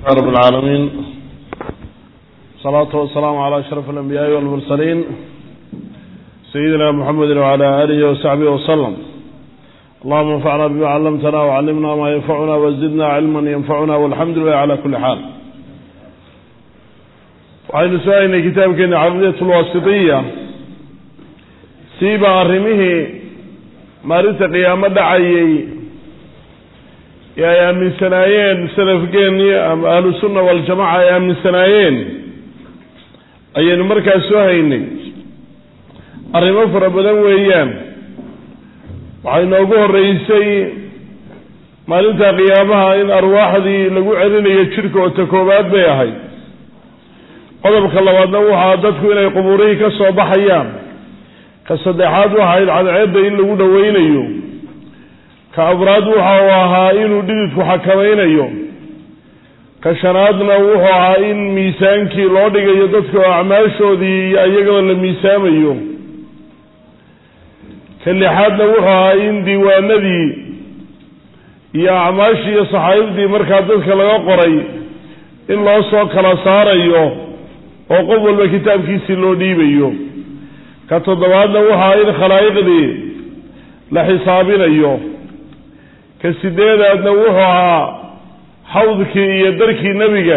رب العالمين الصلاة والسلام على أشرف الأنبياء والمرسلين سيدنا محمد وعلى آله وصحبه وسلم اللهم انفعنا بما علمتنا وعلمنا ما ينفعنا وزدنا علما ينفعنا والحمد لله على كل حال waxaynu su-aaynay kitaabkeena caqidiyat lwaasitiya siiba arrimihii maalinta qiyaamo dhacayay ee ay aaminsanaayeen salafgeeni ama ahlu sunna waljamaca ay aaminsanaayeen ayaynu markaas soo haynay arrimo fara badan weeyaan waxay noogu horreysay maalinta qiyaamaha in arwaaxdii lagu celinayo jidhka oo ta koowaad bay ahayd qodobka labaadna waxaa dadku inay qubuurihii ka soo baxayaan ka saddexaad waxayd cadceedda in lagu dhoweynayo ka afraad waxa uu ahaa inuu dhididku xakamaynayo ka shanaadna wuxuu ahaa in miisaankii loo dhigayo dadka oo acmaashoodii iyo iyagoo la miisaamayo ka lixaadna wuxuu ahaa in diiwaanadii iyo acmaashii iyo saxaabadii markaa dadka laga qoray in loo soo kala saarayo oo qof walba kitaabkiisii loo dhiibayo ka toddobaadna waxaa in khalaa'iqdii la xisaabinayo ka sideedaadna wuxuu ahaa xawdkii iyo darkii nebiga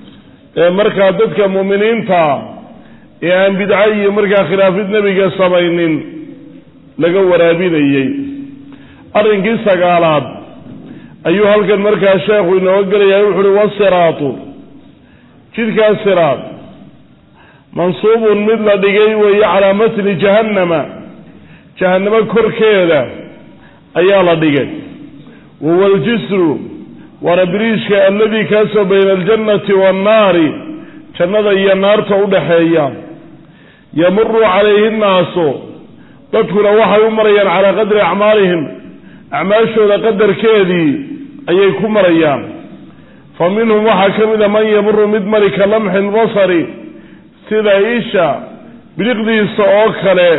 ee markaa dadka mu'miniinta ee aan bidco iyo markaa khilaafid nebiga samaynin laga waraabinayey arrinkii sagaalaad ayuu halkan markaa sheekhu inooga gelayaa wuxu uhi wasiraatu jidkaas siraad mansuubun mid la dhigay weeye calaa matni jahannama jahannamo korkeeda ayaa la dhigay wahuwa aljisru waana biriishka alladii kaasoo bayna aljannati waannaari jannada iyo naarta udhaxeeya yamuru calayhi nnaasu dadkuna waxay u marayaan calaa qadri acmaalihim acmaashooda qadarkeedii ayay ku marayaan fa minhum waxaa ka mid a man yamuru mid mari ka lamxi lbasari sida isha biliqdiisa oo kale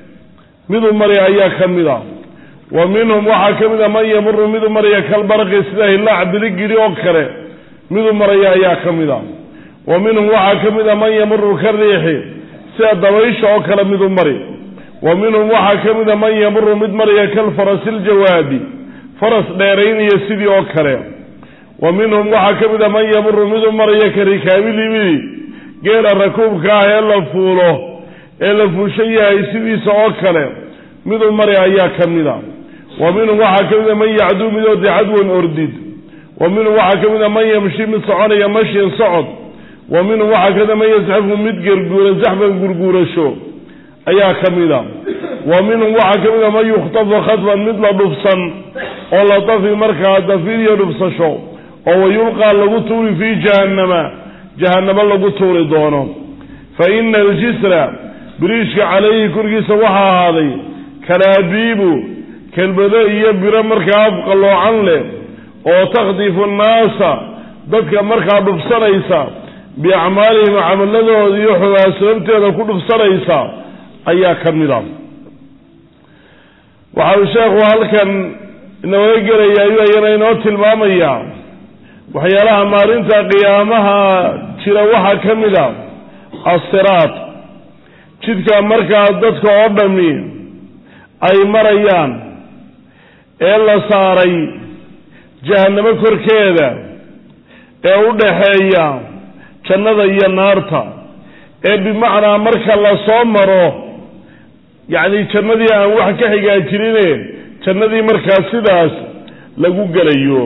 midu mari ayaa ka mid a wa minhum waxaa ka mid a man yamuru midu maraya kalbaraqi sida hilaac biligidhi oo kale midu maraya ayaa ka mid a wa minhum waxaa ka mid a man yamuru ka riixi sida dabaysha oo kale midu mari wa minhum waxaa ka mid a man yamuru mid maraya kalfarasi ljawaadi faras dheeraynaya sidii oo kale wa minhum waxaa ka mid a man yamuru midu maraya ka rikaabilibili geela rakuubka ah ee la fuulo ee la fuushan yahay sidiisa oo kale midu mari ayaa ka mid a wa minhum waxaa ka mid a man yacduu mid orde cadwan ordid wa minhum waxaa ka mid a man yamshi mid soconaya mashin socod wa minhum waxaa ka mid a man yasxafu mid gerguura zaxban gurguurasho ayaa ka mid a wa minhum waxaa ka mid a man yukhtafu khadfan mid la dhufsan oo la dafi markaa dafiir iyo dhufsasho oo wayulqaa lagu tuuri fii jahannama jahannamo lagu tuuri doono fa ina aljisra biriishka calayhi korkiisa waxaa ahaaday kalaabiibu kelbado iyo biro markaa afqalloocan leh oo takhdifu nnaasa dadka markaa dhufsanaysa biacmaalihim camaladooda iyo xugaa sababteeda ku dhufsanaysa ayaa ka mid a waxau sheekhu halkan inooga gelaya ayuu ayana inoo tilmaamayaa waxyaalaha maalinta qiyaamaha jira waxaa ka mid a assiraad jidka markaa dadka oo dhami ay marayaan ee la saaray jahannamo korkeeda ee u dhaxeeya jannada iyo naarta ee bimacnaa marka la soo maro yacni jannadii aan wax ka xigaajirine jannadii markaa sidaas lagu gelayo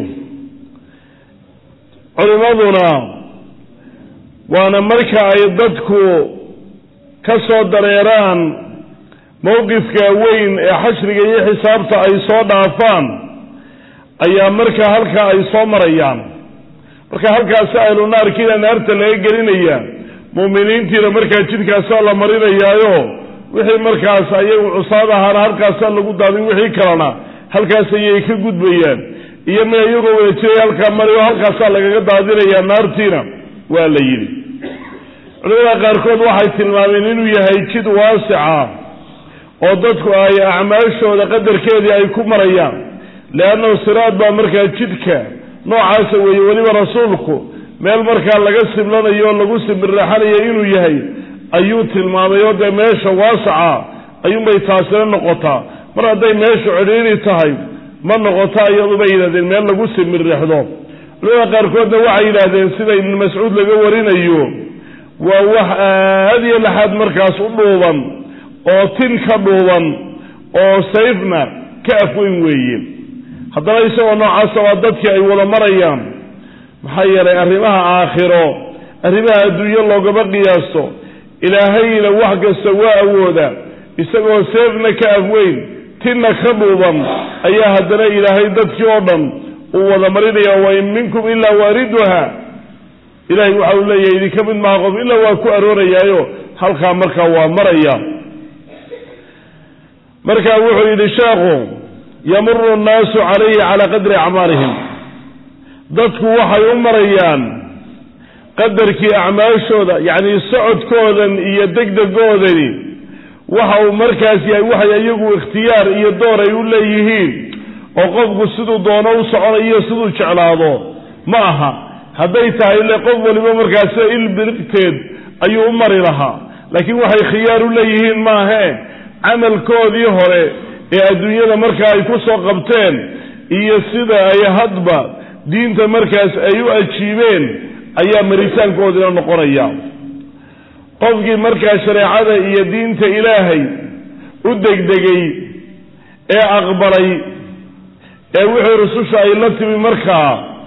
culimmaduna waana marka ay dadku ka soo dareeraan mowqifka weyn ee xashriga iyo xisaabta ay soo dhaafaan ayaa marka halkaa ay soo marayaan marka halkaasi ahlu naarkiina naarta laga gelinaya mu'miniintiina markaa jidkaasaa la marinayaayo wixii markaas ayagu cusaad ahaana halkaasaa lagu daadin wixii kalena halkaas ayay ka gudbayaan iyo ma iyagoo wada jiray halkaa mari oo halkaasaa lagaga daadinayaa naartiina waa la yidhi culimada qaarkood waxay tilmaameen inuu yahay jid waasica oo dadku ay acmaashooda qadarkeedii ay ku marayaan leannahu siraad baa markaa jidka noocaasa weeye weliba rasuulku meel markaa laga siblanayo oo lagu simbirraxanayo inuu yahay ayuu tilmaamay oo dee meesha waasaca ayuunbay taasina noqotaa mar hadday meeshu cidhiiri tahay ma noqota iyadu bay yidhahdeen meel lagu simbirraxdo culimada qaarkoodna waxay yidhaahdeen sida ibnu mascuud laga warinayo waa wax aad iyo laxaad markaas u dhuuban oo tin ka dhuuban oo sayfna ka afweyn weeye haddana isagoo noocaasa waa dadkii ay wada marayaan maxaa yeelay arrimaha aakhiro arrimaha adduunyo loogama qiyaasto ilaahayna wax kasta waa awooda isagoo seefna ka afweyn tinna ka dhuuban ayaa haddana ilaahay dadkii oo dhan uu wada marinaya wain minkum ilaa waariduha ilahay waxa uu leeyahay idinka mid maha qof ilaa waa ku aroorayaayo halkaa markaa waa maraya marka wuxuu yidhi sheekhu yamuru nnaasu calayhi calaa qadri acmaalihim dadku waxay u marayaan qadarkii acmaashooda yacni socodkoodan iyo degdegoodani waxa uu markaas yahay waxay iyagu ikhtiyaar iyo door ay u leeyihiin oo qofku siduu doono u soconayo siduu jeclaado ma aha hadday tahay le qof waliba markaas ilbirigteed ayuu u mari lahaa laakiin waxay khiyaar u leeyihiin maahe camalkoodii hore ee adduunyada markaa ay ku soo qabteen iyo sida ay hadba diinta markaas ay u ajiibeen ayaa maritaankoodina noqonaya qofkii markaa shareecada iyo diinta ilaahay u degdegay ee aqbalay ee wixii rususha ay la timi markaa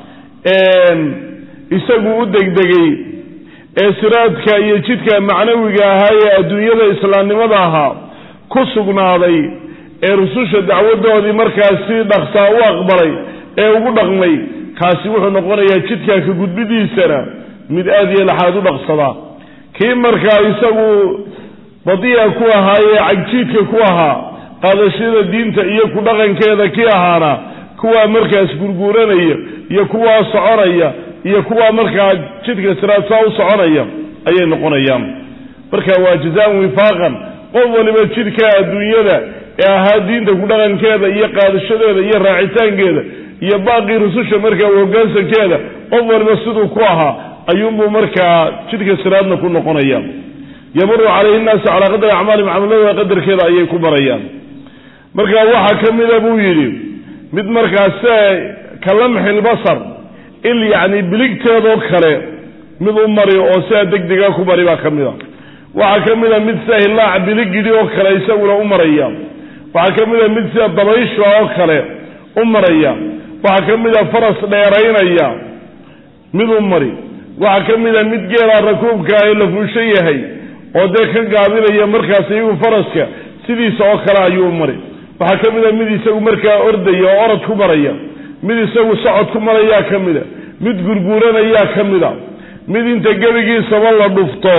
isagu u degdegay ee siraadka iyo jidka macnawiga ahaa ee adduunyada islaamnimada ahaa ku sugnaaday ee rususha dacwadoodii markaas si dhaqsaa u aqbalay ee ugu dhaqmay kaasi wuxuu noqonayaa jidkaa ka gudbidiisana mid aada iyo laxaad u dhaqsadaa kii markaa isagu badiya ku ahaa ee cagjiidka ku ahaa qaadashada diinta iyo ku dhaqankeeda kii ahaana kuwaa markaas gurguuranaya iyo kuwaa soconaya iyo kuwaa markaa jidka siraadsaa u soconaya ayay noqonayaan marka waa jazaan wifaaqan qof waliba jidka adduunyada ee ahaa diinta ku dhaqankeeda iyo qaadashadeeda iyo raacitaankeeda iyo baaqii rususha markaa hoggaansankeeda qof waliba siduu ku ahaa ayuunbuu markaa jidka siraadna ku noqonaya yamuru calayhi nnaasu calaa qadri acmaalihim camaladooda qadarkeeda ayay ku marayaan marka waxaa ka mida buu yidhi mid markaas ka lamxilbasar il yacni biligteedoo kale mid u mari oo sidaa degdega ku mari baa ka mid a waxaa ka mid a mid sida hilaac biligidhi oo kale isaguna u maraya waxaa ka mid a mid sida dabaysha oo kale u maraya waxaa ka mid a faras dheeraynaya mid u mari waxaa ka mid a mid geelaa rakuubka ah ee la fuushan yahay oo dee ka gaabinaya markaas iyagu faraska sidiisa oo kale ayuu mari waxaa ka mid a mid isagu markaa ordaya oo orod ku maraya mid isagu socod ku marayaa ka mida mid gurguuranayaa ka mida mid inta gebigiisaba la dhufto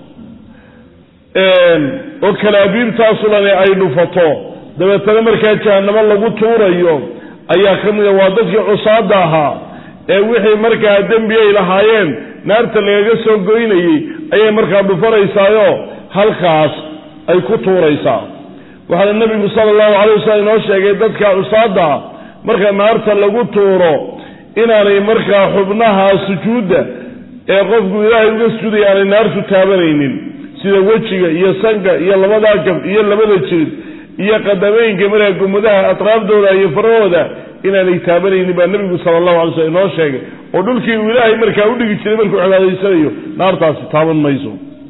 oo kalaabiibtaasu dhani ay dhufato dabeetana markaa jahanamo lagu tuurayo ayaa ka mida waa dadkii cusaada ahaa ee wixii markaa dembi ay lahaayeen naarta lagaga soo goynayey ayay markaa dhufanaysaayo halkaas ay ku tuuraysaa waxaana nebigu sala allahu calay wasalam inoo sheegay dadka cusaada ah marka naarta lagu tuuro inaanay markaa xubnaha sujuudda ee qofku ilaahay uga sujuudaya aanay naartu taabanaynin sida wejiga iyo sanka iyo labadaa gab iyo labada jirid iyo qadameynka markaa gumadaha atraafdooda iyo farahooda inaanay taabanaynin baa nebigu sala allahu alay slm inoo sheegay oo dhulkii uu ilaahay markaa udhigi jiray markuu cibaadaysanayo naartaasi taaban mayso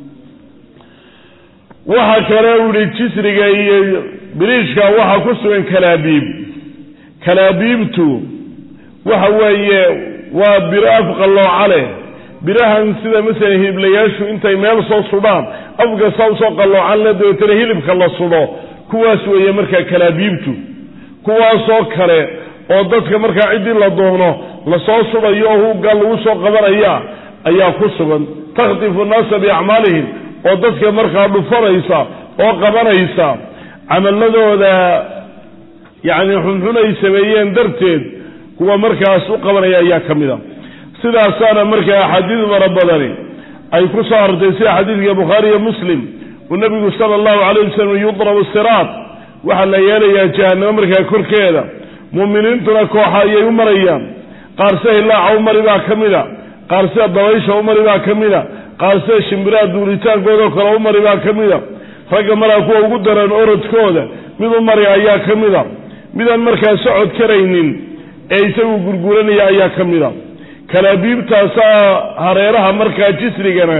waxa kale u yihi jisriga iyo biriishka waxaa ku sugan kalaabiib kalaabiibtu waxa weeye waa biro afqallooca leh birahan sida masalan hiliblayaashu intay meel soo sudhaan afka saa usoo qalloocan le dabeetana hilibka la sudho kuwaas weeye markaa kalaabiibtu kuwaasoo kale oo dadka markaa ciddii la doono lasoo sudayo oo huugga lagu soo qabanaya ayaa ku sugan takhtifu nnaasa biacmaalihim oo dadka markaa dhufanaysa oo qabanaysa camaladooda yacni xunxun ay sameeyeen darteed kuwa markaas u qabanaya ayaa ka mid a sidaasaana markaa axaadiis fara badani ay ku soo artay sida xadiidka bukhaari iyo muslim uu nebigu sala allahu calayh wasalam yudrabu siraat waxaa la yeelayaa jahanamo markaa korkeeda mu'miniintuna kooxa ayay u marayaan qaar sahilaaca u mari baa ka mid a qaar sida dabaysha u mari baa ka mida qaar sida shimbiraha duuritaankoodaoo kale u mari baa ka mida ragga maraa kuwa ugu daran orodkooda mid u mari ayaa ka mida midaan markaa socod karaynin ee isagu gurguranaya ayaa ka mida kalaabiibtaasaa hareeraha markaa jisrigana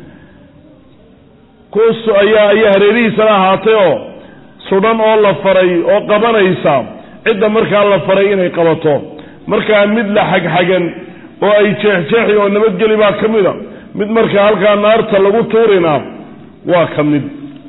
kus ayaa ayaa hareerihiisana ahaatay oo sudhan oo la faray oo qabanaysa cidda markaa la faray inay qabato markaa mid la xagxagan oo ay jeexjeexi oo nabadgeli baa ka mida mid markaa halkaa naarta lagu tuurina waa ka mid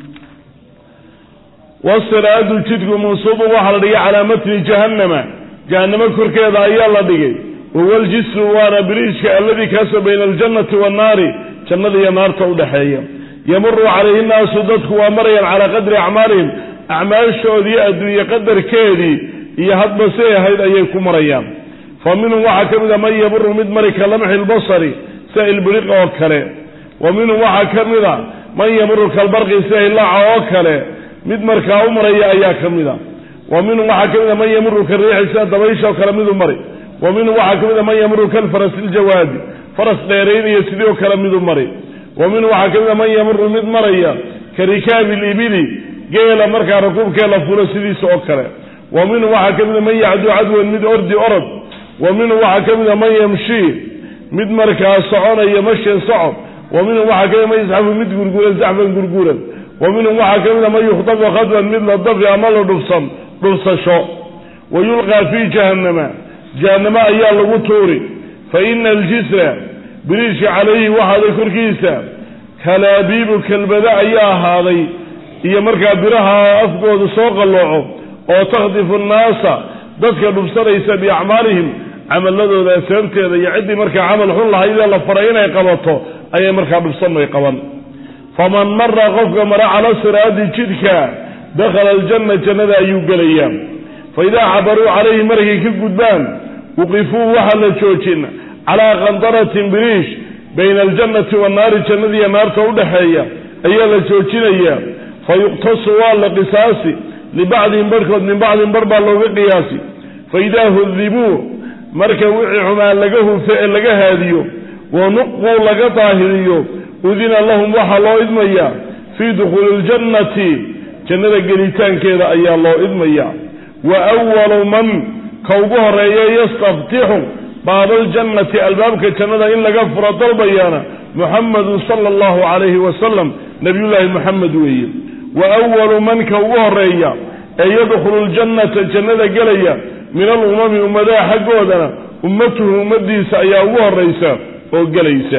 wasiraadu jidku mansuubun waxaa la dhigay calaa matni jahannama jahannamo korkeeda ayaa la dhigay wahuwa ljisru waana biriijka alladii kaasoo bayna aljannati waannaari jannada iyo naarta udhexeeya yamuru calayhi nnaasu dadku waa marayaan calaa qadri acmaalihim acmaashoodii adduunye qadarkeedii iyo hadba say ahayd ayay ku marayaan fa minhum waxaa ka mida man yamuru mid mari ka lamxi lbasari sida ilbiriq oo kale wa minhum waxaa ka mida man yamuru kalbarqi sida hilaaca oo kale mid markaa u maraya ayaa ka mida wa minhum waxaa ka mida man yamuru kariixi sida dabaysha oo kale midu mari wa minhum waxaa ka mida man yamuru kalfarasi iljawaadi faras dheeraynaya sidii oo kale midu mari wa minhum waxaa ka mida man yamuru mid maraya ka rikaabi libili geela markaa rakuubkee la fulo sidiisa oo kale wa minhum waxaa ka mida man yacduu cadwan mid ordi orod wa minhum waxaa ka mida man yamshii mid markaa soconaya mashin socod wa minhum waxaa ka mida man yasxafu mid gurguran saxfan gurguran wa minhum waxaa ka mida man yukhdabu khadwan mid la dafi ama la dhufsan dhufsasho wa yulqaa fii jahannama jahannamo ayaa lagu tuuri fa ina aljisra biriishka calayhi waxaaday korkiisa kalaabiibu kelbada ayaa ahaaday iyo markaa biraha afkooda soo qallooco oo takhdifu nnaasa dadka dhubsanaysa biacmaalihim camaladooda sababteeda iyo ciddii markaa camal xun lahaydee la faray inay qabato ayay markaa dhubsanay qaban faman mara qofka mara cala siraadi jidhka dakhala aljanna jannada ayuu gelayaa fa idaa cabaruu calayhi markay ka gudbaan wuqifuu waxaa la joojin calaa qandaratin biriish bayna aljannati wannaari jannadiiyo naarta udhexeeya ayaa la joojinayaa fa yuqtasu waa la qisaasi libacdihim barhkood min bacdin bar baa looga qiyaasi fa idaa hudibuu marka wixii xumaan laga hufe ee laga haadiyo wa nuquu laga daahiriyo udina lahum waxaa loo idmayaa fii dukhuuli ljannati jannada gelitaankeeda ayaa loo idmayaa wa awalu man ka ugu horeeya yastaftixu baabaljannati albaabka jannada in laga furo dalbayaana muxamadun sala allahu calayhi wasalam nabiyullaahi muxamed weeye wa awalu man ka ugu horeeya ee yadkhulu ljannata jannada gelaya min alumami ummadaha xaggoodana ummatuhu ummadiisa ayaa ugu horeysa oo gelaysa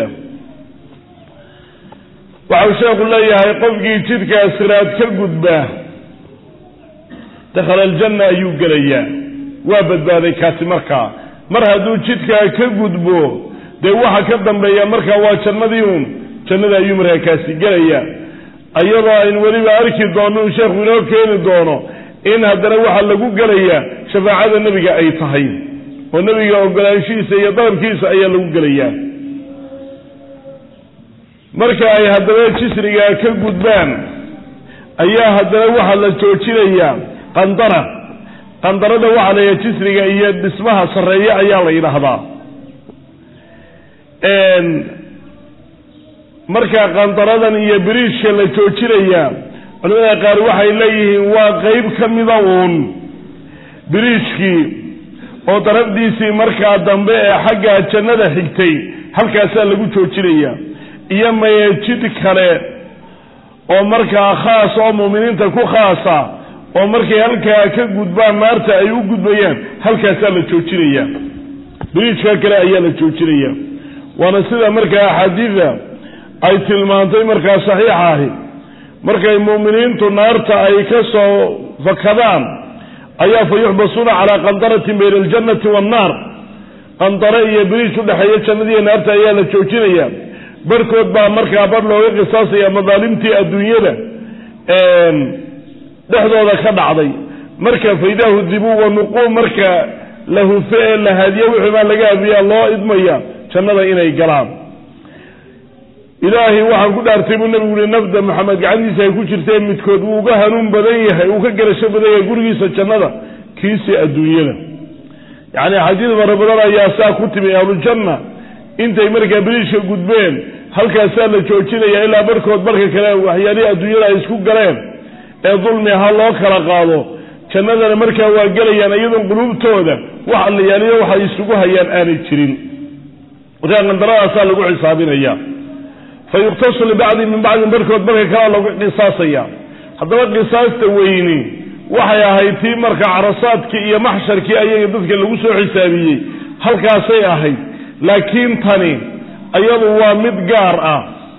waxau sheekhu leeyahay qofkii jidhkaa siraad ka gudbaa dakhala aljanna ayuu gelayaa waa badbaaday kaasi markaa mar hadduu jidhkaa ka gudbo dee waxa ka dambeeya markaa waa jannadii uun jannada ayuu markaa kaasi gelayaa iyadoo aynu weliba arki doono uu sheekhu inoo keeni doono in haddana waxaa lagu gelayaa shafaacada nebiga ay tahay oo nebiga ogolaanshihiisa iyo dalabkiisa ayaa lagu gelayaa marka ay haddaba jisrigaa ka gudbaan ayaa haddana waxaa la joojinayaa qandara qandarada waxaa la yidhaha jisriga iyo dhismaha sarreeye ayaa la yidhaahdaa marka qandaradan iyo biriishka la joojinayaa culimada qaar waxay leeyihiin waa qeyb ka mida uun biriishkii oo darafdiisii markaa dambe ee xagga jannada xigtay halkaasaa lagu joojinayaa iyo maye jid kale oo markaa khaas oo muuminiinta ku khaasa oo markay halkaa ka gudbaan naarta ay u gudbayaan halkaasaa la joojinayaa biriijka kale ayaa la joojinayaa waana sida markaa axaadiida ay tilmaantay markaa saxiixa ahi markay muuminiintu naarta ay ka soo fakadaan ayaa fa yuxbasuuna calaa qandaratin bayna aljannati waannaar qandare iyo biriij udhexeeya jannadiiyo naarta ayaa la joojinayaa barhkood baa markaa bar looga qisaasaya madaalimtii adduunyada dhexdooda ka dhacday marka faydaahu dibuu wanuquu marka la hufe ee la haadiye wixii baa laga hadiyaa loo idmaya jannada inay galaan ilaahay waxaan ku dhaartay buu nabigu uhi nafda maxamed gacantiisa ay ku jirtee midkood wuu uga hanuun badan yahay uu ka garasho badan yahay gurigiisa jannada kiisi adduunyada yacni xadiid fara badan ayaa saa ku timi ahlujanna intay markaa biriishka gudbeen halkaasaa la joojinaya ilaa barkood barka kale waxyaalihii adduunyada ay isku galeen ee dulmi ahaa loo kala qaado jannadana markaa waa gelayaan iyadoon quluubtooda wax allayaaliyo waxay isugu hayaan aanay jirin markaa qandaradaasaa lagu xisaabinaya fa yuqtasu libacdi min bacdin barkood barka kalea lagu qisaasaya haddaba qisaasta weyni waxay ahayd tii marka carasaadkii iyo maxsharkii ayaga dadka lagu soo xisaabiyey halkaasay ahayd laakiin tani iyadu waa mid gaar ah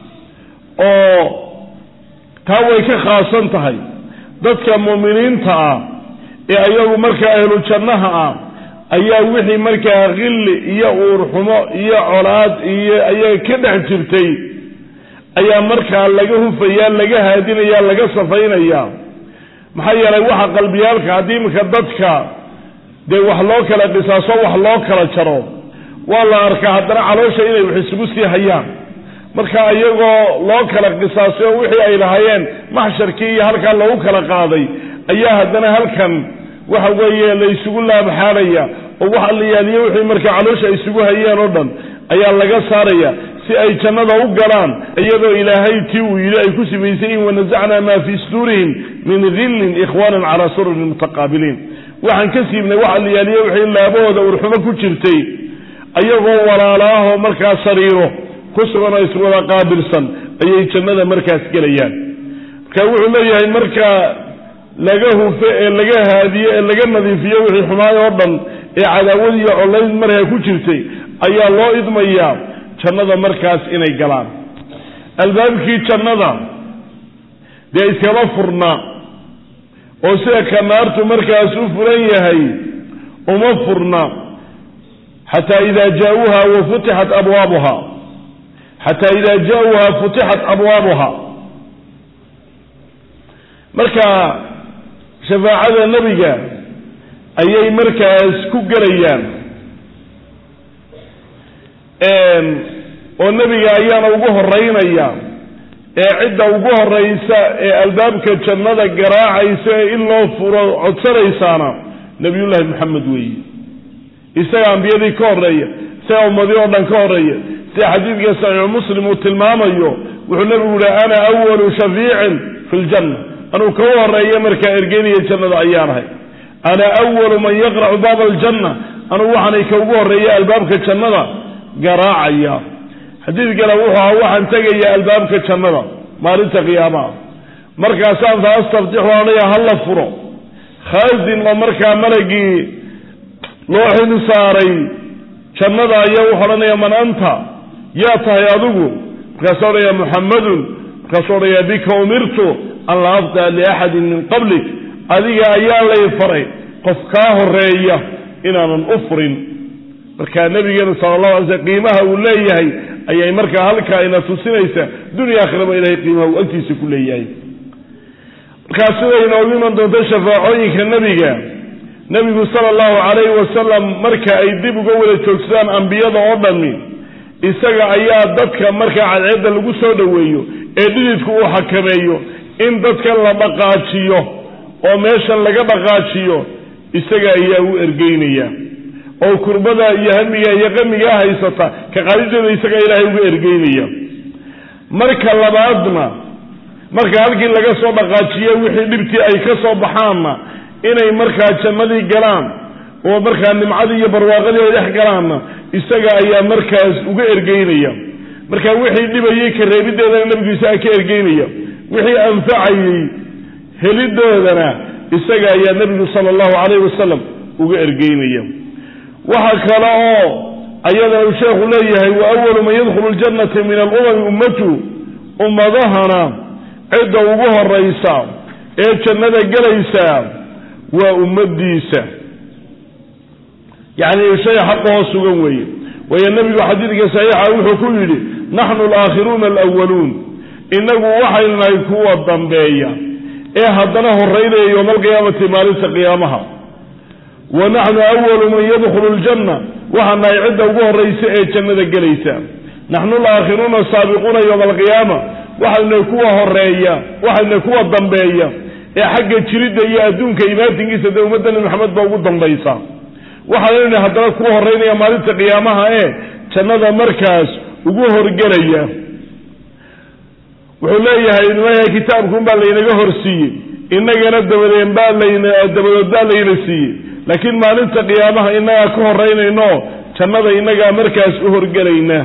oo taa way ka khaasan tahay dadka mu'miniinta ah ee ayagu markaa ahlu jannaha ah ayaa wixii markaa khilli iyo uurxumo iyo colaad iyo ayaga ka dhex jirtay ayaa markaa laga hufaya laga haadinaya laga safaynaya maxaa yeelay waxa qalbiyaalka haddii iminka dadka dee wax loo kala qisaaso wax loo kala jaro waa la arkaa haddana caloosha inay wax isugu sii hayaan marka iyagoo loo kala qisaasay oo wixii ay lahaayeen maxsharkii iyo halkaa loogu kala qaaday ayaa haddana halkan waxa weeye la isugu laabxaanaya oo wax allayaaliyo wixii markaa caloosha ay isugu hayeen oo dhan ayaa laga saaraya si ay jannada u galaan iyadoo ilaahay tii uu yidhi ay ku sifaysay in wanasacnaa maa fii suduurihim min hillin ikhwaanan calaa sururin mutaqaabiliin waxaan ka siibnay wax allayaaliyo wixii laabahooda urxumo ku jirtay ayagoo walaalaahoo markaa sariiro ku sugan oo iswada qaabilsan ayay jannada markaas gelayaan marka wuxuu leeyahay marka laga hufo ee laga haadiyo ee laga nadiifiyo wixii xumaay oo dhan ee cadaawad iyo collayd markaa ku jirtay ayaa loo idmayaa jannada markaas inay galaan albaabkii jannada dee iskama furna oo sida ka naartu markaas u furan yahay uma furna xataa ida jaauuha wa futixat abwaabuha xataa ida jaauuha futixat abwaabuha marka shafaacada nebiga ayay markaas ku gelayaan oo nebiga ayaana ugu horeynaya ee cidda ugu horeysa ee albaabka jannada garaacaysa ee in loo furo codsanaysaana nabiyullaahi maxamed weeye isaga ambiyadii ka horeeya isaga ummadii oo dhan ka horeeya sida xadiidka saxiixu muslim uu tilmaamayo wuxuu nebigu yihi ana awalu shafiicin fi ljanna anuu ka horeeya markaa ergeynaya jannada ayaanahay ana awalu man yaqracu baaba aljanna anugu waxaanay ka ugu horeeya albaabka jannada garaacaya xadiid kale wuxuu ahaa waxaan tegaya albaabka jannada maalinta qiyaamaha markaasaan fa astaftixu anaya hala furo khaasin oo markaa malagii loo xil saaray jannada ayaa wuxu odhanaya man anta yaa tahay adigu markaasuu odhanaya muxammadun markaasuu odhanaya bika umirtu an la aftaa liaxadin min qablik adiga ayaa lay faray qof kaa horeeya inaanan u furin marka nabigeenu sala allahu alay slm qiimaha uu leeyahay ayay markaa halkaa ina tusinaysa dunya akhiraba ilahay qiimaha uu agtiisa ku leeyahay markaa siday inoogu iman doonto shafaacooyinka nebiga nebigu sala allahu calayhi wasalam marka ay dib uga wada joogsadaan ambiyada oo dhami isaga ayaa dadka markaa cadceedda lagu soo dhoweeyo ee dhididku uu xakameeyo in dadkan la dhaqaajiyo oo meeshan laga dhaqaajiyo isaga ayaa u ergeynaya oo kurbada iyo hamiga iyo qamigaa haysata ka qaadideeda isaga ilaahay uga ergeynaya marka labaadna marka halkii laga soo dhaqaajiyo wixii dhibtii ay ka soo baxaanna inay markaa jannadii galaan oo markaa nimcadii iyo barwaaqadii ay dhex galaanna isaga ayaa markaas uga ergeynaya marka wixii dhibayay ka reebideedana nebigu isaga ka ergeynaya wixii anfacayey helidoodana isaga ayaa nebigu sala allahu calayhi wasalam uga ergeynaya waxa kale oo ayadana uu sheekhu leeyahay wa awalu man yadkhulu ljannata min alumami ummatu ummadahana cidda ugu horaysa ee jannada gelaysa waa ummadiisa yacni shay xaqahoo sugan weeye waayo nebigu xadiidka saxiixa wuxuu ku yidhi naxnu alaakhiruuna alawaluun inagu waxaynu nahay kuwa dambeeya ee haddana horeynaya yowma alqiyaamati maalinta qiyaamaha wa naxnu awalu man yadkhulu ljanna waxaa nahay cidda ugu horaysa ee jannada gelaysa naxnu alaakhiruuna saabiquuna yowma alqiyaama waxaynu kuwa horeeya waxaynu kuwa dambeeya ee xagga jiridda iyo adduunka imaatinkiisa dee ummadda nebi maxamed baa ugu dambaysa waxaanaynu haddana kuwa horeynaya maalinta qiyaamaha ee jannada markaas ugu horgelaya wuxuu leeyahay maya kitaabkuun baa laynaga horsiiyey inagana dabadeen baa layna dabadood baa layna siiyey laakiin maalinta qiyaamaha inagaa ka horeynayno jannada inagaa markaas u horgelayna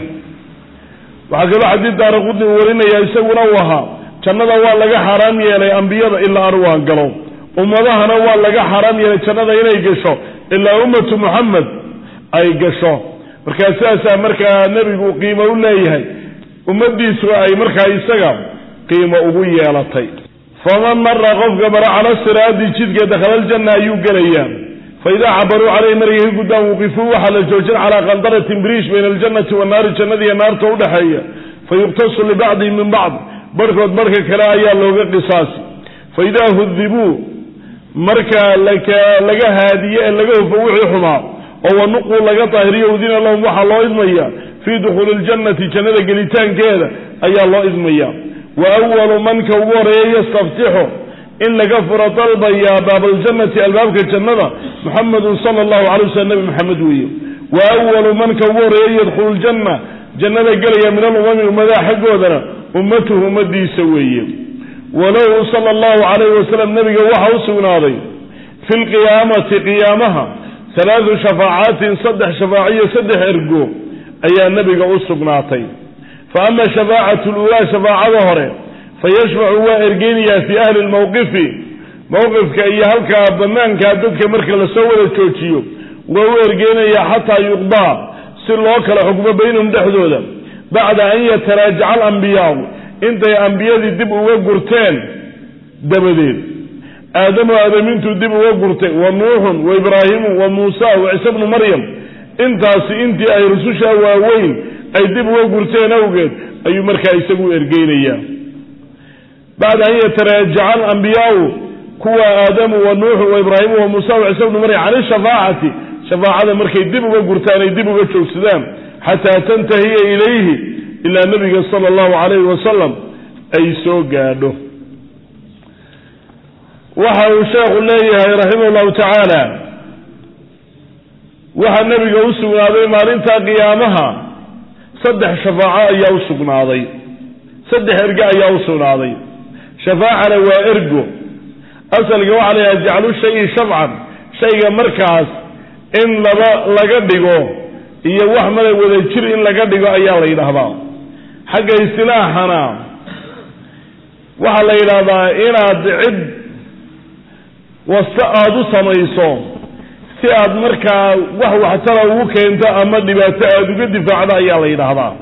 waxaa kaloo xadiid daara qudni uu warinaya isaguna uu ahaa jannada waa laga xaaraam yeelay ambiyada ilaa arwaa galo ummadahana waa laga xaaraam yeelay jannada inay gasho ilaa ummatu muxamed ay gasho markaa sidaasaa markaa nebigu qiimo u leeyahay ummadiisu ay markaa isaga qiimo ugu yeelatay faman mara qofka mara cala siraadi jidka dakhala aljanna ayuu gelayaa faidaa cabaruu caleyhi markay ka guddaan wuqifuu waxaa la joojin calaa qandaratin briish bayna aljannati wannaari jannadiiyo naarta udhexeeya fayuqtasu libacdihim min bacd barhkood barhka kale ayaa looga qisaasi faidaa hudibuu marka laga haadiye ee laga hufo wixii xumaa oo wanuquu laga daahiriyo udina lahum waxaa loo idmaya fii dukhuuli ljannati jannada gelitaankeeda ayaa loo idmaya wa awalu manka ugu horeeya yastaftixu in laga furo dalbayaa baabaljannati albaabka jannada muxamedun sala allahu calay waslm nabi maxamed weeye wa awalu manka ugu horeeya yadkhulu ljanna jannada gelaya min alumami ummadaha xaggoodana ummatuhu ummadiisa weeye walahu sala allahu calayhi wasalam nabiga waxaa u sugnaaday fi lqiyaamati qiyaamaha halaadu shafaacaatin saddex shafaaciyo saddex ergo ayaa nebiga u sugnaatay fa ama shafaacatu luulaa shafaacada hore fayashfacu waa ergeynayaa fii ahli lmowqifi mowqifka iyo halkaa banaankaa dadka marka lasoo wada joojiyo waa u ergeynayaa xataa yuqdaa si loo kala xukmo baynahum dhexdooda bacda an yataraajaca alambiyaau intay ambiyadii dib uga gurteen dabadeed aadamu aadamintuu dib uga gurtay wa nuuxun wa ibraahimu wa muusa wa ciise bnu maryam intaasi intii ay rususha waaweyn ay dib uga gurteen awgeed ayuu markaa isagu ergeynayaa bacda an yataraajaca alambiyaau kuwa aadamu wa nuuxu wa ibraahimu wa muusa wa ciise bnu maryam can ishafaacati shafaacada markay dib uga gurtaan ay dib uga joogsadaan xataa tantahiya ilayhi ilaa nabiga sala allahu calayhi wasalam ay soo gaadho waxa uu sheekhu leeyahay raximah llahu tacaala waxaa nebiga u sugnaaday maalinta qiyaamaha saddex shafaaco ayaa u sugnaaday saddex ergo ayaa u sugnaaday shafaacana waa ergo asalka waxaa la yidhaha jaclu shayi shafcan shayga markaas in laba laga dhigo iyo wax mala wada jir in laga dhigo ayaa la yidhaahdaa xagga istilaaxana waxaa la yidhaahdaa inaad cid wasta aada u samayso si aad markaa wax waxtara ugu keento ama dhibaato aada uga difaacdo ayaa la yidhaahdaa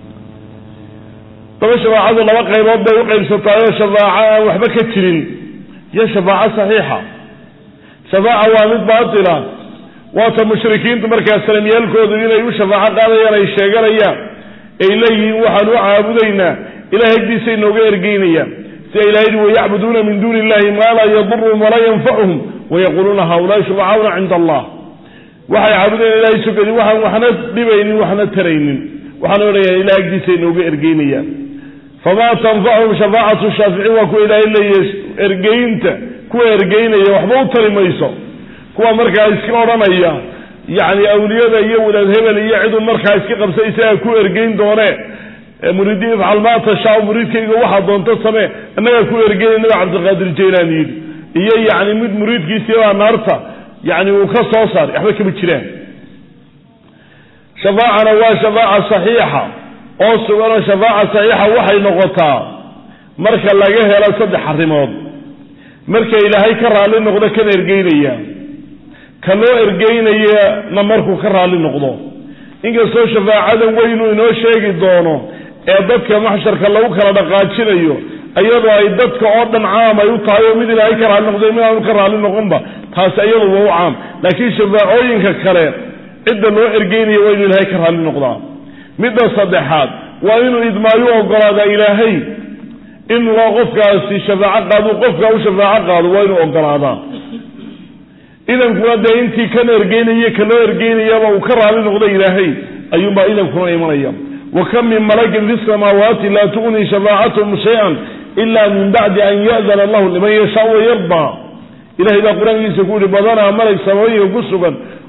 daba shafaacadu laba qaybood bay u qaybsataayoo shafaaco aan waxba ka jirin iyo shafaaco saxiixa shafaaca waa mid baatila waata mushrikiintu markaa salamyaalkoodu inay u shafaaco qaadayaan ay sheeganayaan ay leeyihiin waxaan u caabudaynaa ilahay agdiisay nooga ergeynayaan sida ilahay yidhi wayacbuduuna min duuni illahi maa laa yaduruhum walaa yanfacuhum wayaquuluuna haulaai shufacauna cinda allah waxay caabudayaan ilahay sugadi waxaan waxna dhibaynin waxna taraynin waxaan odhaya ilahay agdiisay nooga ergeynayaan famaa tanfacuhum shafaacatu shaaficiin waa kuwa ilaahay leeyahy ergeynta kuwa ergeynaya waxba u tari mayso kuwa markaa iska odhanaya yacni awliyada iyo wadaad hebel iyo cidun markaa iska qabsa isagaa ku ergeyn doonee muriidiin ifcal maa tashaa muriidkayga waxaa doonto samee annagaa ku ergeynay nabi cabdiqaadir jaylaan yidhi iyo yacni mid muriidkiisiibaa naarta yacni uu ka soo saaray waxba kama jiraan shafaacana waa shafaaca saxiixa oo suganoo shafaaca saxiixa waxay noqotaa marka laga helo saddex arrimood marka ilaahay ka raalli noqdo kan ergeynaya ka loo ergeynayana markuu ka raalli noqdo inkastoo shafaacada weynuu inoo sheegi doono ee dadka maxsharka lagu kala dhaqaajinayo iyadoo ay dadka oo dhan caam ay u tahay oo mid ilaahay ka raalli noqdo mid aanu ka raalli noqonba taasi iyadu waa u caam laakiin shafaacooyinka kale cidda loo ergeynaya waa inuu ilaahay ka raalli noqdaa midda saddexaad waa inuu idmaayu ogolaadaa ilaahay in loo qofkaasi shafaaco qaado qofka u shafaaco qaado waa inuu ogolaadaa idankuna dee intii kan ergeynaya ka loo ergeynayaba uu ka raalli noqdo ilaahay ayuunbaa idankuna imanaya wa kam min malakin fi samaawaati laa tugnii shafaacatuhum shay-an ila min bacdi an ya'dana allahu liman yashaa wayardaa ilahay baa qur-aankiisa ku yihi badanaa malag samooyinka ku sugan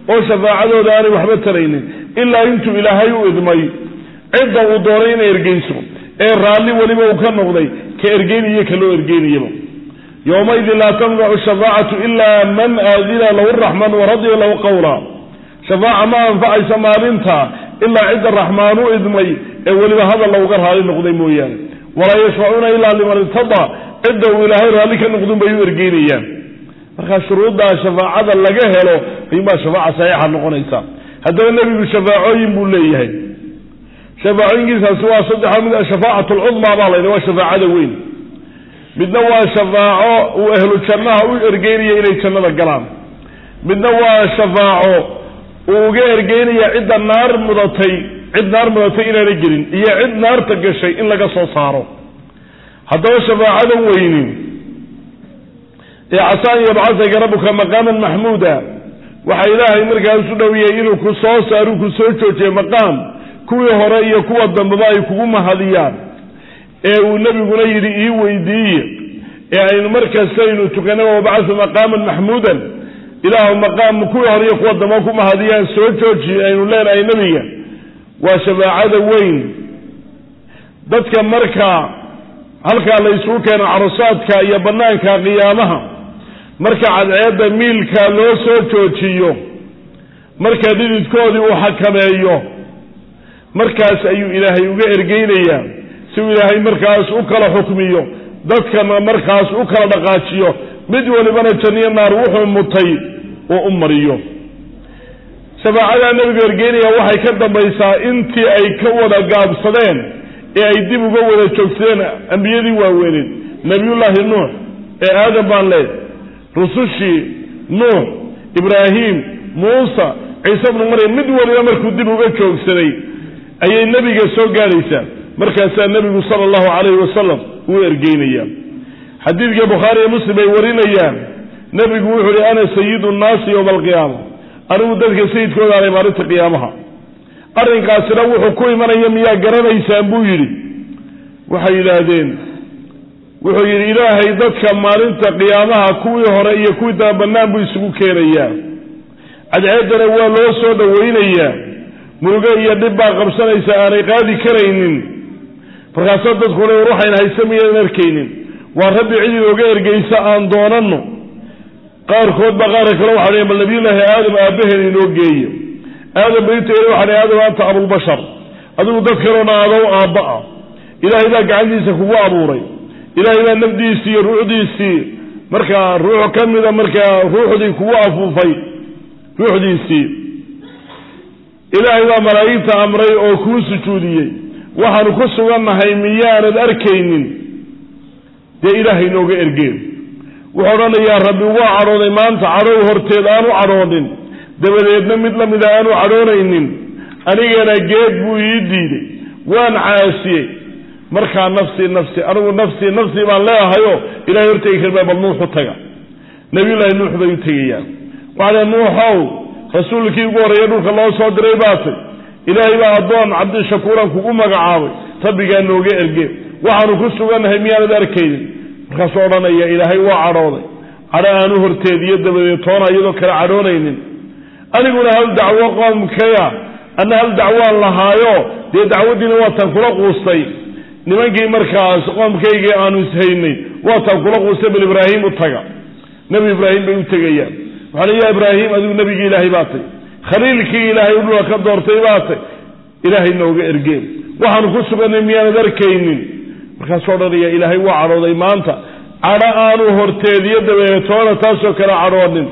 oo shafaacadooda aanay waxba taraynin ilaa intuu ilaahay u idmay cidda uu doonay inay ergeyso ee raalli weliba uu ka noqday ka ergeynaya ka loo ergeynayaba yowmaidin laa tanfacu shafaacatu ilaa man aadina lahu raxmaan waradiya lahu qawla shafaaca ma anfacaysa maalinta ilaa cidda raxmaan u idmay ee weliba hadal looga raali noqday mooyaane walaa yashfacuuna ilaa liman irtadaa cidda uu ilaahay raalli ka noqdun bay u ergeynayaan markaa shuruuddaa shafaacada laga helo ayuunbaa shafaaca saxiixa noqonaysa haddaba nebigu shafaacooyin buu leeyahay shafaacooyinkiisaasi waa saddexa mid shafaacatu lcudmaa baa laydha waa shafaacada weyn midna waa shafaaco uu ahlu jannaha u ergeynaya inay jannada galaan midna waa shafaaco uu uga ergeynaya cidda naar mudatay cid naar mudatay inaana gelin iyo cid naarta gashay in laga soo saaro haddaba shafaacada weyni ee casaan yabcasaka rabbuka maqaaman maxmuuda waxaa ilaahay markaas u dhowiyey inuu ku soo saaruu ku soo joojiye maqaam kuwii hore iyo kuwa dambeba ay kugu mahadiyaan ee uu nebiguna yidhi ii weydiiye ee aynu markastaynu tukana wabacathu maqaaman maxmuudan ilaahu maqaam kuwii hore iyo kuwa damba ku mahadiyaan soo jooji aynu leenahay nebiga waa shafaacada weyn dadka marka halkaa la isugu keeno carusaadka iyo banaanka qiyaamaha marka cadceedda miilka loo soo joojiyo marka dhididkoodii uu xakameeyo markaas ayuu ilaahay uga ergeynayaa si uu ilaahay markaas u kala xukmiyo dadkana markaas u kala dhaqaajiyo mid walibana janniyo naar wuxuu mutay uu u mariyo shafaacadaa nebigu ergeynaya waxay ka dambaysaa intii ay ka wada gaabsadeen ee ay dib uga wada joogsadeen ambiyadii waaweyneed nebiyullaahi nuux ee aadam baan leed rusushii nuux ibraahim muusa ciise bnu maryam mid waliba markuu dib uga joogsaday ayay nebiga soo gaadhaysaa markaasaa nebigu sala allahu calayhi wasalam uu ergeynaya xadiidka bukhaari iyo muslim ay warinayaan nebigu wuxuu uhi ana sayidu nnaasi yowma alqiyaama anigu dadka sayidkooda aanay maalinta qiyaamaha arrinkaasina wuxuu ku imanaya miyaa garanaysaan buu yidhi waxay yidhaahdeen wuxuu yidhi ilaahay dadka maalinta qiyaamaha kuwii hore iyo kuwii daba bannaan buu isugu keenayaa cadceeddana waa loo soo dhowaynayaa murugo iyo dhib baa qabsanaysa aanay qaadi karaynin markaasa dadku le war waxayna haysa miyaadan arkaynin waa rabbi cid inooga ergeysa aan doonanno qaarkood baa qaarka kale waxa dhn bal nabiyullaahi aadam aabaheen inoo geeyo aadam bainta waxa dh aadam anta abulbashar adigu dad kaloo dhan adow aabba ah ilaahay baa gacantiisa kugu abuuray ilaahay baa nafdiisii iyo ruuxdiisii markaa ruux ka mida markaa ruuxdii kugu afuufay ruuxdiisii ilaahay baa malaa'igta amray oo kuu sujuudiyey waxaanu ku sugannahay miyaanad arkaynin dee ilaahay nooga ergeen wuxuu odhanayaa rabbi waa cadhooday maanta cadhow horteed aanu cadhoonin dabadeedna mid la mida aanu cadhoonaynin anigana geed buu ii diiday waan caasiyey markaa nafsii nafsi anigu nafsii nafsii baan leeahayo ilahay hortegi karma bal nuuxu taga nabiyullaahi nuux bay u tegayaan waxaa nuuxow rasuulkii ugu horreeya dhulka loo soo diray baatay ilaahay baa addoon cabdishakuuran kugu magacaabay rabbigaa nooga erge waxaanu ku sugannahay miyaanad arkaynin markaasuu odhanaya ilaahay waa cadhooday cadho aanu horteed iyo dabadeed toona iyadoo kale cadhoonaynin aniguna hal dacwo qoomkaya anna hal dacwaan lahaayo dee dacwaddiina waataan kula quustay nimankii markaas qoomkaygii aanu ishaynay waataan kula quustay bal ibraahim u taga nebi ibraahim bay u tegayaan waxaa ya ibraahim adigu nebigii ilaahay baa tay khaliilkii ilaahay udhula ka doortay baa tay ilaahay nooga ergeen waxaanu ku sugannay miyaanad arkaynin markaasuu odhanaya ilaahay waa cadhooday maanta cadho aanu horteediyo dabeetoona taasoo kale cadhoonin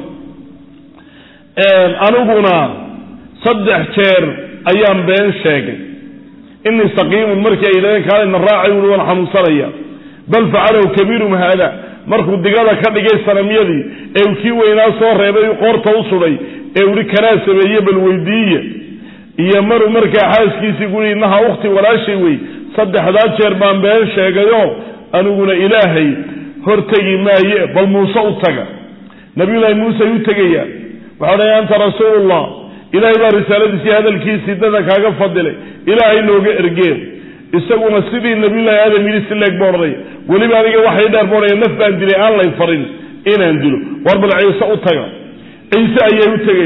aniguna saddex jeer ayaan been sheegay inii saqiimun markii ay yidhahdeen kaalina raacay uli waan xanuunsanaya bal facalahu kabiirum haada markuu digada ka dhigay sanamyadii ee uu kii weynaa soo reebay qoorta u suday ee uhi kanaa sameeye bal weydiiye iyo maruu markaa xaaskiisii guri innaha ukhti walaashay wey saddexdaa jeer baan been sheegayo aniguna ilaahay hortegi maaye bal muuse u taga nabiyullaahi muuse ay u tegayaan waxau dhahay anta rasuulullah ilaahay baa risaaladiisii hadalkiisii dada kaaga fadilay ilaahay nooga ergeen isaguna sidii nabiyullahi aadam yidhi si leeg boodhanaya weliba aniga waxay dheer boodhaya naf baan dilay aan lay farin inaan dilo war bal ciise u taga ciise ayay u tegayaan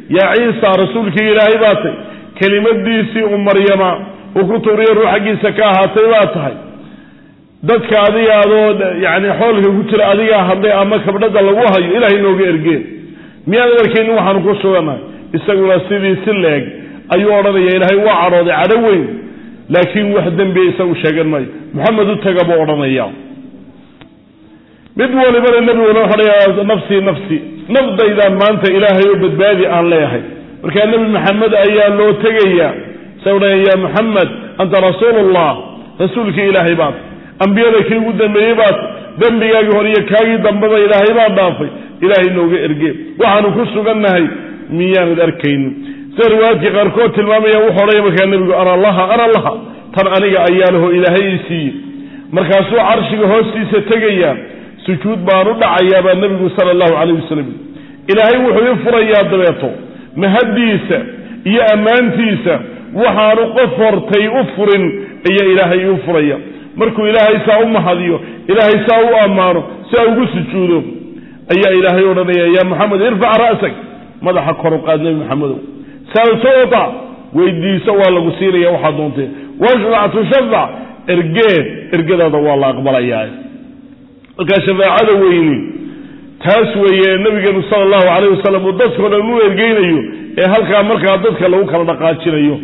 yaa ciisa rasuulkii ilaahay baa tahy kelimadiisii u maryama uu ku tuuriyo ruux xaggiisa ka ahaatay baa tahay dadka adiga adoo yani xoolka ku jira adigaa hadlay ama kabdhada lagu hayo ilahay nooga ergeen miyaan arkaynin waxaanu ku sugannahay isaguna sidii si leeg ayuu odhanaya ilaahay waa cadhooday cadho weyn laakiin wax dembiya isagu sheegan maayo maxamed u taga buu odhanaya mid walibana nebiguna waxodhaya nafsii nafsi nafdaydaan maanta ilaahay oo badbaadi aan leeyahay markaa nebi maxamed ayaa loo tegaya sa odhanaya ya maxamed anta rasuulullah rasuulkii ilaahay baat ambiyada kii ugu dambeeyey baat dembigaagii hore iyo kaagii dambeba ilaahay baa dhaafay ilaahay nooga erge waxaanu ku sugannahay miyaanad arkaynin sida riwaayaadkii qaarkood tilmaamaya wuxuu odhanaya markaa nebigu ara laha ara laha tan aniga ayaa laho ilaahay ii siiyey markaasuu carshiga hoostiisa tegaya sujuud baan u dhacayaa baa nebigu sala allahu calayh wasalam ilaahay wuxuu ii furayaa dabeeto mahaddiisa iyo ammaantiisa waxaanu qof hortay u furin ayaa ilaahay ii furaya markuu ilaahay saa u mahadiyo ilaahay saa u ammaano saa ugu sujuudo ayaa ilaahay odhanaya yaa maxamed irfac ra'sak madaxa kor u qaad nebi maxamedow sal tuuta weydiiso waa lagu siinaya waxaad doontee washfac tushafac ergee ergadaada waa la aqbalayaa markaa shafaacada weyni taas weeye nabigeenu sala allahu calayh wasalam uu dadkao dhan u ergeynayo ee halkaa markaa dadka lagu kala dhaqaajinayo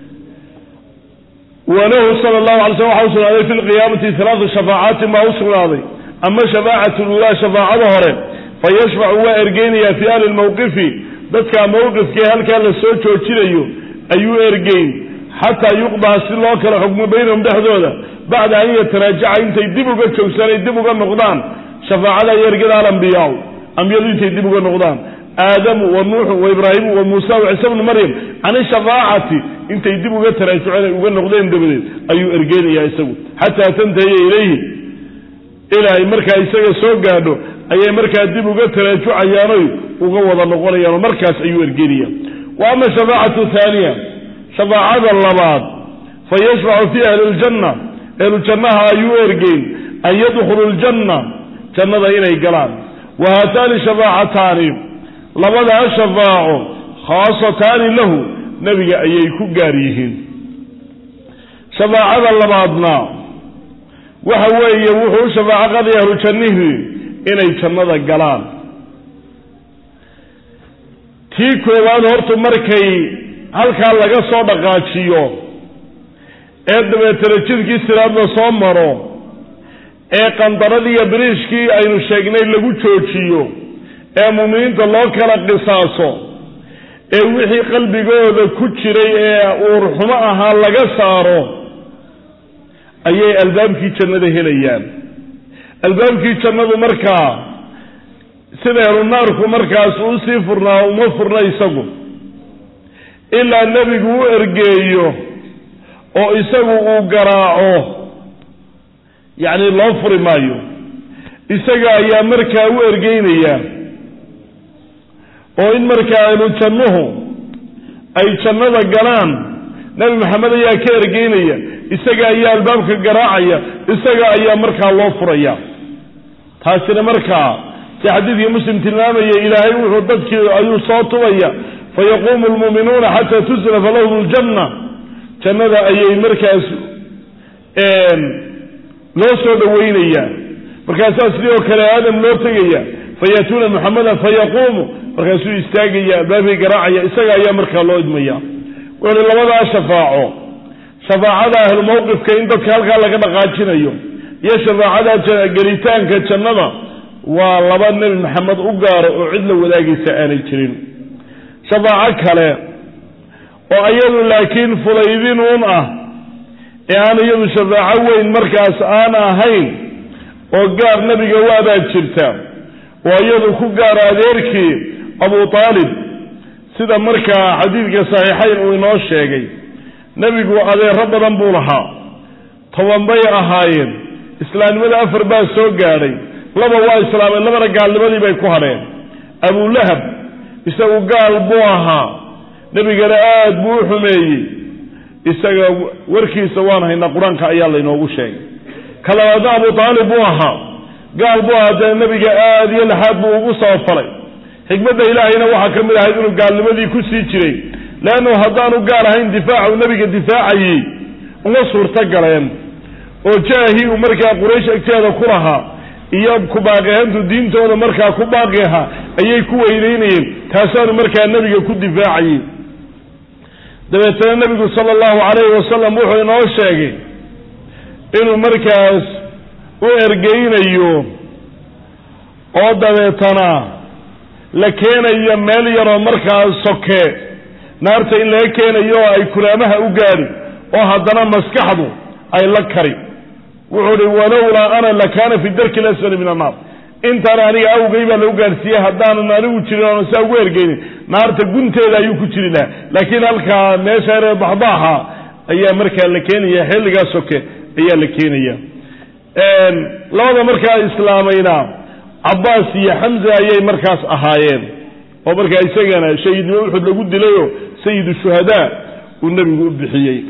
walahu sala allahu alay slm waxa u sugnaaday fi lqiyaamati halaatu shafaacaatin baa u sugnaaday ama shafaacatu lulaa shafaacada hore fa yashfacu waa ergeynaya fi ahli lmawqifi dadka mawqifkee halkaa la soo joojinayo ayuu ergeyn xataa yuqdaa si loo kala xukmo baynahum dhexdooda bacda an yataraajaca intay dib uga joogsanay dib uga noqdaan shafaacada iyo ergada alambiyaa ambiyadu intay dib uga noqdaan aadamu wa nuuxu wa ibraahimu wa muusa wa ciise bnu maryam can ishafaacati intay dib uga taraajuceen ay uga noqdeen dabadeed ayuu ergeynayaa isagu xataa tantahiya ilayhi ilaa ay markaa isaga soo gaadho ayay markaa dib uga taraajucayaanoy uga wada noqonayaanoo markaas ayuu ergeynaya wa ama shafaacatu haaniya shafaacada labaad fa yashfacu fi ahli ljanna ehlujannaha ayuu ergeyn an yadkhulu ljanna jannada inay galaan wa haataani shafaacataani labadaa shafaaco khaasataani lahu nebiga ayay ku gaar yihiin shafaacada labaadna waxa weeye wuxuu u shafaaco qadaya ahlu jannihii inay jannada galaan tii koowaad hortu markay halkaa laga soo dhaqaajiyo ee dabeetana jidkii siraad la soo maro ee qandaradii iyo biriishkii aynu sheegnay lagu joojiyo ee muuminiinta loo kala qisaaso ee wixii qalbigooda ku jiray ee uurxumo ahaa laga saaro ayay albaabkii jannada helayaan albaabkii jannadu markaa sida ehlunaarku markaas uu sii furnaa uma furna isagu ilaa nebigu u ergeeyo oo isagu uu garaaco yacni loo furi maayo isaga ayaa markaa u ergeynaya oo in markaa ahlu jannuhu ay jannada galaan nebi maxamed ayaa ka ergeynaya isaga ayaa albaabka garaacaya isaga ayaa markaa loo furaya taasina markaa si xadiidkii muslim tilmaamaya ilaahay wuxuu dadkii ayuu soo tubaya fayaquumu lmuuminuuna xataa tuslafa lahum ljanna jannada ayay markaas loo soo dhaweynaya markaasaa sidii oo kale aadam loo tegaya fayaatuuna muxamedan fayaquumu markaasuu istaagaya albaabkii garaacaya isaga ayaa markaa loo idmaya wuxuuhi labadaa shafaaco shafaacada ahlumawqifka in dadka halkaa laga dhaqaajinayo iyo shafaacada gelitaanka jannada waa laba nebi maxamed u gaaro oo cid la wadaagaysa aanay jirin shafaaco kale oo iyadu laakiin fudaydin uun ah ee aan iyadu shafaaco weyn markaas aan ahayn oo gaar nebiga waabaa jirta oo iyadu ku gaaro adeerkii abu aalib sida markaa xadiidka saxiixayn uu inoo sheegay nebigu adeero badan buu lahaa toban bay ahaayeen islaamnimada afar baa soo gaadhay laba waa islaameen labana gaalnimadii bay ku hadheen abulahab isagu gaal buu ahaa nebigana aad buu u xumeeyey isaga warkiisa waan haynaa qur-aanka ayaa laynoogu sheegay ka labaadna abu aalib buu ahaa gaal buu ahaa dee nebiga aad iyo laxaad buu ugu soo falay xikmadda ilaahayna waxaa ka mid ahayd inuu gaalnimadii ku sii jiray leannu haddaanu gaal ahayn difaacu nebiga difaacayey uma suurto galeen oo jaahii uu markaa quraysh agteeda ku lahaa iyo ku baaqi ahaantu diintooda markaa ku baaqi ahaa ayay ku weyneynayeen taasaanu markaa nebiga ku difaacayey dabeetana nebigu sala allahu calayhi wasalam wuxuu inoo sheegay inuu markaas u ergeynayo oo dabeetana la keenayo meel yaroo markaas soke naarta in laga keenayo oo ay kulaamaha u gaadhi oo haddana maskaxdu ay la kari wuxuu uhi walowlaa ana lakaana fi darki lasfali min annaar intaan aniga awgay baa lagu gaadhsiiyey haddaanan anigu jirin oona saa ugu ergeynin naarta gunteeda ayuu ku jiri lahaa laakiin halkaa meesha yaree baxbaaxa ayaa markaa la keenaya xilligaa soke ayaa la keenaya labada markaa islaamayna cabbaas iyo xamza ayay markaas ahaayeen oo markaa isagana shahiidnimo uxud lagu dilayoo sayidu shuhadaa uu nebigu u bixiyey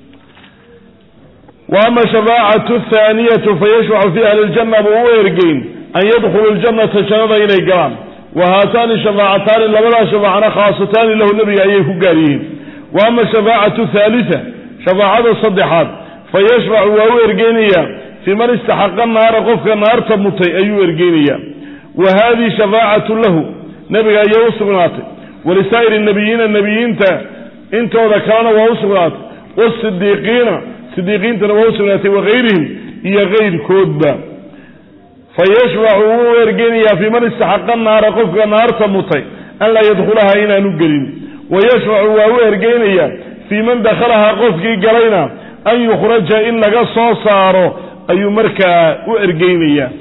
wa ama shafaacatu athaaniyatu fayashfacu fi ahli ljanna buu u ergeyn an yadkhulu ljannata jannada inay galaan wa haataani shafaacataani labadaa shafaacana khaasataani lahu nebiga ayay ku gaar yihiin wa ama shafaacatu thaalita shafaacada saddexaad fayashfacu waa u ergeynaya fii man istaxaqa naara qofka naarta mutay ayuu ergeynaya wa haadihi shafaacatu lahu nebiga ayay u sugnaatay walisaa'iri nabiyiina nebiyiinta intooda kalena waa u sugnaatay wasidiiqiina sidiiqiintana waa u sugnaatay wakayrihim iyo kayrkoodba fayashfacu wuu ergeynayaa fii man istaxaqa naara qofka naarta mutay an laa yadkhulaha inaanu gelin wayashfacu waa u ergeynayaa fii man dakhalahaa qofkii galayna an yukhraja in laga soo saaro ayuu markaa u ergeynayaa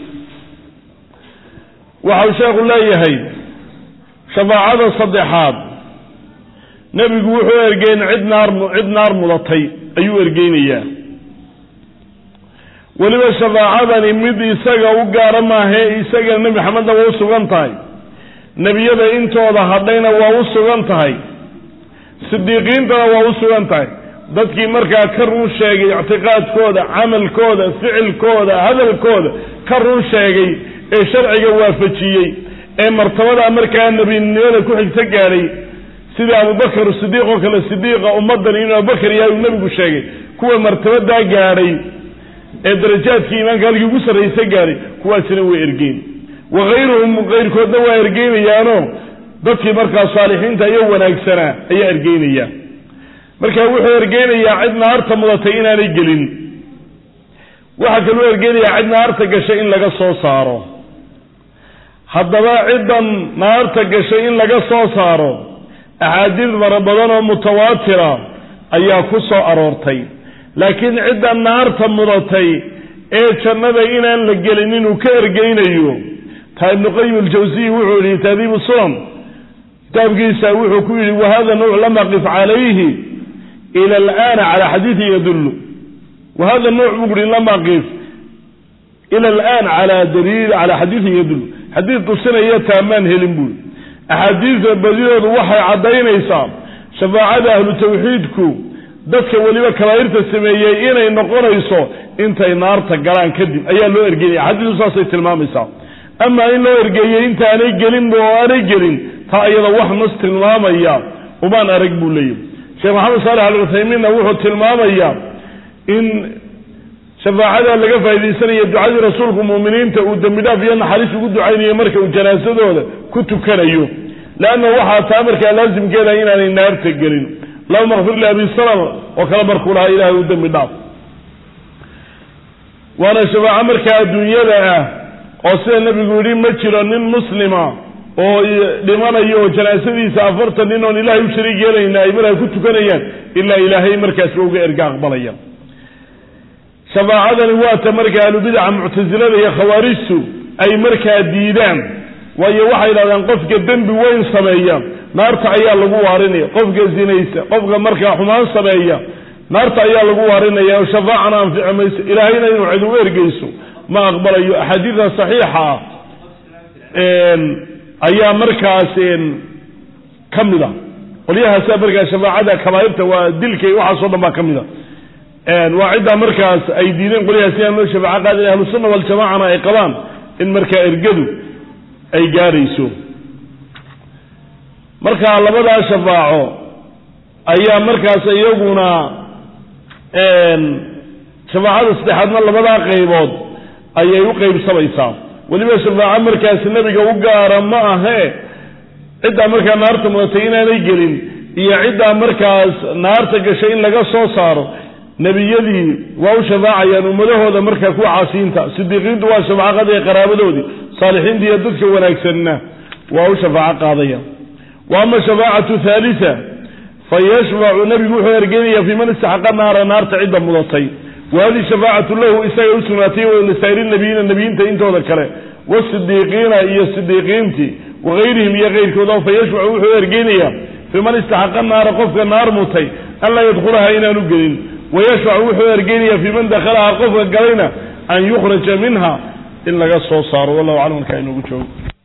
waxau sheekhu leeyahay shafaacada saddexaad nebigu wuxuu ergeyn cid naar cid naar mudatay ayuu ergeynayaa weliba shafaacadani mid isaga u gaara maahee isagana nebi maxamedna waa u sugan tahay nebiyada intooda hadhayna waa u sugan tahay sidiiqiintana waa u sugan tahay dadkii markaa ka run sheegay ictiqaadkooda camalkooda ficilkooda hadalkooda ka run sheegay ee sharciga waafajiyey ee martabadaa markaa nebinimada ku xigto gaadhay sida abubakar sidiiq oo kale sidiiqa ummaddan inuu abubakar yahay uu nebigu sheegay kuwa martabadaa gaadhay ee darajaadkii iimaanka halkii ugu sarraysa gaadhay kuwaasina way ergeyn wakayruhum kayrkoodna waa ergeynayaano dadkii markaa saalixiinta iyo wanaagsanaa ayaa ergeynaya marka wuxuu ergeynayaa cid naarta mudatay inaanay gelin waxaa kaluu ergeynayaa cid naarta gashay in laga soo saaro haddaba ciddan naarta gashay in laga soo saaro axaadiis fara badan oo mutawaatira ayaa ku soo aroortay laakiin cidda naarta mudatay ee jannada inaan la gelin inuu ka ergeynayo taa ibnu qayim aljawsiyi wuxuu yihi taadiibu sunan kitaabkiisa wuxuu ku yidhi wahada nuuc lam aqif calayhi ila alana cala xadiidin yadullu wahada nuuc buu uhi lam aqif ila alaan cala daliil cala xadiidin yadullu xadiid tusinaya taamaan helin buuri axaadiista badidoodu waxay caddaynaysaa shafaacada ahlu tawxiidku dadka weliba kabaa'irta sameeyey inay noqonayso intay naarta galaan kadib ayaa loo ergeynaya xadiidu saasay tilmaamaysaa amaa in loo ergeeyey intaanay gelinba oo aanay gelin taa iyada wax nas tilmaamaya umaan arag buu leeyahy sheekh maxamed saalex al cuthaymiinna wuxuu tilmaamayaa in shafaacada laga faa'idaysanayo ducadii rasuulku mu'miniinta uu dembi dhaaf iyo naxariis ugu ducaynayo marka uu janaasadooda ku tukanayo leanna waxaa taa markaa laasimkeeda inaanay naarta gelin allahuma kfir li abi salama oo kale markuu lahaa ilaahay u dembi dhaaf waana shafaaco markaa adduunyada ah oo sida nebigu yidhi ma jiro nin muslima oo dhimanayo oo janaasadiisa afartan nin oon ilaahay u shariig yeelayna ay markaa ku tukanayaan ilaa ilaahay markaas ba uga erga aqbalaya shafaacadani waata markaa ahlubidaca muctasilada iyo khawaarijtu ay markaa diidaan waayo waxay yidhahdaan qofka dembi weyn sameeya naarta ayaa lagu waarinaya qofka zinaysa qofka markaa xumaan sameeya naarta ayaa lagu waarinaya oo shafaacana anfici mayso ilaahayna inuu cid u ergeyso ma aqbalayo axaadiida saxiixa ah ayaa markaas ka mid a qolyahaasa markaa shafaacada kabaa'irta waa dilka waxaasoo dhan baa ka mid a waa ciddaa markaas ay diideen qolyahaas inaan loo shafaaco qaadin ahlusunna waljamacana ay qabaan in markaa ergadu ay gaadhayso markaa labadaa shafaaco ayaa markaas iyaguna shafaacada saddexaadna labadaa qaybood ayay u qaybsamaysaa weliba shafaaco markaas nebiga u gaara ma ahe ciddaa markaa naarta mudatay inaanay gelin iyo ciddaa markaas naarta gashay in laga soo saaro nebiyadii waa u shafaacayaan ummadahooda markaa kuwa caasiyiinta sidiiqiintu waa shafaacaqadii qaraabadoodii saalixiinta iyo dadka wanaagsanna waa u shafaaco qaadaya wa ama shafaacatu thaalita fa yashfacu nebigu wuxuu ergeynaya fii man istaxaqa naara naarta cidda mudatay wa hadihi shafaacatu lahu isaga u sugnaatay lisaa'iri nabiyiina nebiyiinta intooda kale wasidiiqiina iyo sidiiqiintii wagayrihim iyo keyrkooda fa yashfacu wuxuu ergeynaya fii man istaxaqa naara qofka naar mutay an laa yadkhulaha inaanu gelin wayashfacu wuxuu ergeynaya fii man dakhalaha qofka galayna an yukhraja minha in laga soo saaro wallahu aclam markaa inoogu joogo